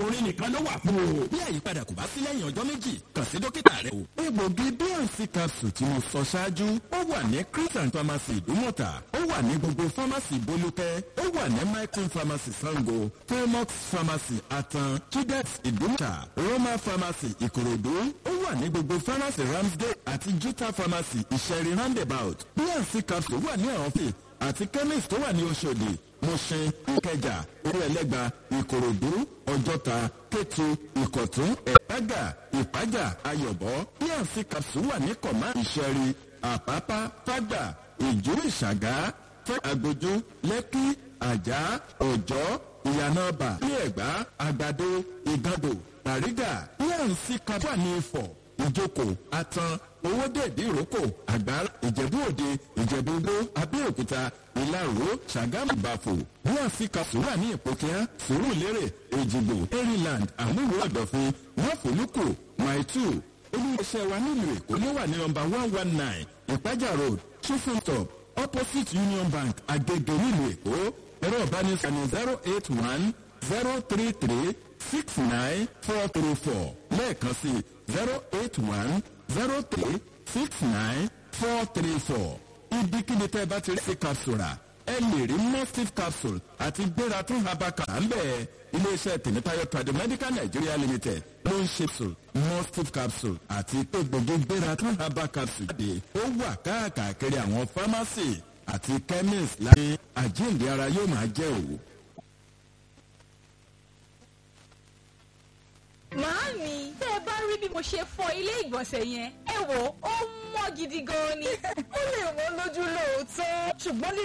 orin nìkan ló wà fún o. bí àyípadà kò bá sí lẹ́yìn ọjọ́ méjì kàn sí dókítà rẹ o. egbògi bnc capsule tí mo sọ ṣáájú ó wà ní christian pharmacy ìdúmọ̀tà ó wà ní gbogbo pharmacy bolúkẹ́ ó wà ní micron pharmacy sango felmox pharmacy atan chidex ìdúmọ̀tà roma pharmacy ìkòròdú ó wà ní gbogbo pharmacy ramsgate àti juta pharmacy ìṣẹ̀rí roundabout bnc capsule wà ní àwọn fè àti chemist tó wà ní oṣòdì mọ̀ṣẹ́ ìkẹjà orí ẹlẹ́gba ìkòròdú ọjọ́ta kétu ìkọ̀tún ẹ̀págà ìpájà ayọ̀bọ bnc capsule wà ní kọ̀má ìṣẹ̀rí àpápá fágbà ìjú ìṣàgá fẹ́ àgbójú lẹ́kí àjà ọ̀jọ́ ìyànàbà ilé ẹ̀gbá àgbàdo ìgàdò bàrígà bnc capsule wà ní ifọ̀ ìjókòó atan owó dèbí ìrókò àgbára ìjẹ̀bú òde ìjẹ̀bú igbó abẹ́òkúta ìlàró ṣàgámù ìbàfò bnc capsule wà ní ìpòkíá sùúrùlérè èjìgbò maryland àmúwò ọ̀dọ̀fin wọ́fọ̀lùkù maitu olùdókòwò wa nílùú èkó ló wà ní nọmba one one nine ìpájà road chicken top opposite union bank agege nílùú èkó ẹ̀rọ ìbánisọ̀rọ̀ zero eight one zero three three six nine four three four lẹ́ẹ̀kan sí zero eight one zero three six nine four three four ibikíbi tẹ́ ẹ bá ti rí sí capsule rà ẹ lè rí mustif capsule àti gbéra tún habaka à ń bẹ̀ iléeṣẹ́ tèmítáyọ̀ tradomedical nigeria limited ló ń ṣe capsule mustif capsule àti egbògi gbéra tún habaka capsule jáde ó wà káàkiri àwọn pharmacy àti chemist láti àjíǹde ara yóò máa jẹ́ òwò. Màámi, tẹ́ ẹ bá rí bí mo ṣe fọ ilé ìgbọ̀nsẹ̀ yẹn, ẹ wò ó mọ́ gidi gan ni. ó lè wọ́n lójú lóòótọ́ ṣùgbọ́n